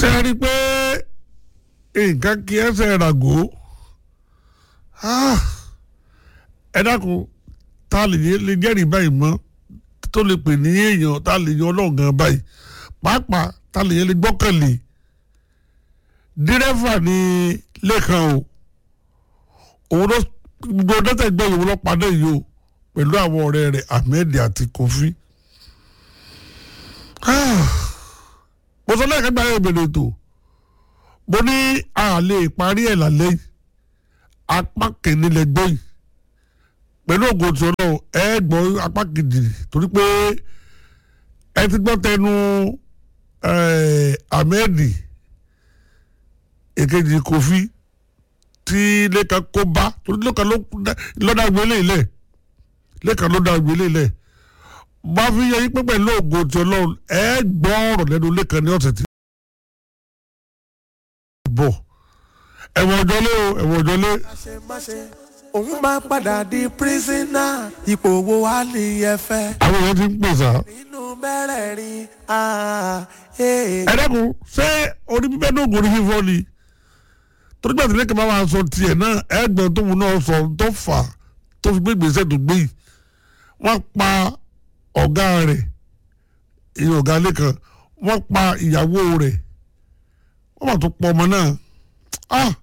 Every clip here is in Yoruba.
tẹ́ ẹ rí i pé nǹkan kí ẹsẹ̀ ràgó ẹ dákun tá a lè lè jẹ́rìí báyìí mọ́ tó lè pè ní èèyàn tá a lè yan ọlọ́run gan báyìí pàápàá tá a lè yẹn lè gbọ́kànlé dírẹ́fà ní lẹ́kan o òun ló gbogbo dẹ́tẹ̀ gbọ́ yòówó ló padà yìí o pẹ̀lú àwọn ọ̀rẹ́ rẹ̀ Ahmed àti Kofi mo sọ lẹ́ẹ̀kan gba ìbéèrè ètò mo ní a lè parí ẹ̀ lálẹ́ yìí apá kìíní lẹ gbọ́ yìí pẹ̀lú ògo tí ọlọ́run ẹ gbọ́ apá kejì torí pé ẹ ti gbọ́ tẹnu Ahmed èkejì Kofi tí lẹ́kan kó bá torí lẹ́kan lọ́dà gbélé ilẹ̀ lẹ́kan lọ́dà gbélé ilẹ̀ bá fi yẹ yín pé pẹ̀lú ògo tí ọlọ́run ẹ gbọ́ ọ̀rọ̀ lẹ́nu lẹ́kan ní ọ̀sẹ̀ tí. bọ̀ ẹ̀wọ̀n ọjọ́ lé o ẹ̀wọ̀n ọjọ́ lé. òun máa padà di pírísínà ipò wo wá ní ẹfẹ. àwọn èèyàn ti ń pè sá. nínú mẹ́rẹ̀ẹ̀rin ẹ dẹ́kun ṣé orí bíbẹ́ náà gòrí fífọ́ ni torí gbàtí lẹ́kàn bá wàá sọ tiẹ̀ náà ẹgbẹ́ tó wù náà sọ tó fà tó fi gbé gbèsè tó gbé yìí wọ́n pa ọ̀gá rẹ̀ ìyẹn ọ̀gá lẹ́kàn wọ́n pa ìyàwó rẹ̀ wọ́n mà tó pọ̀ ọmọ náà ah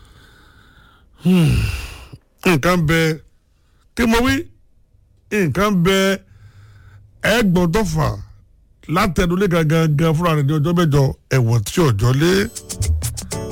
nǹkan bẹ kí mo wí nǹkan bẹ ẹgbọ́n tó fà látẹnulẹ̀ gangan fúnra rẹ̀ ní ọjọ́ mẹ́jọ ẹ̀wọ̀n tí ọjọ́ lé.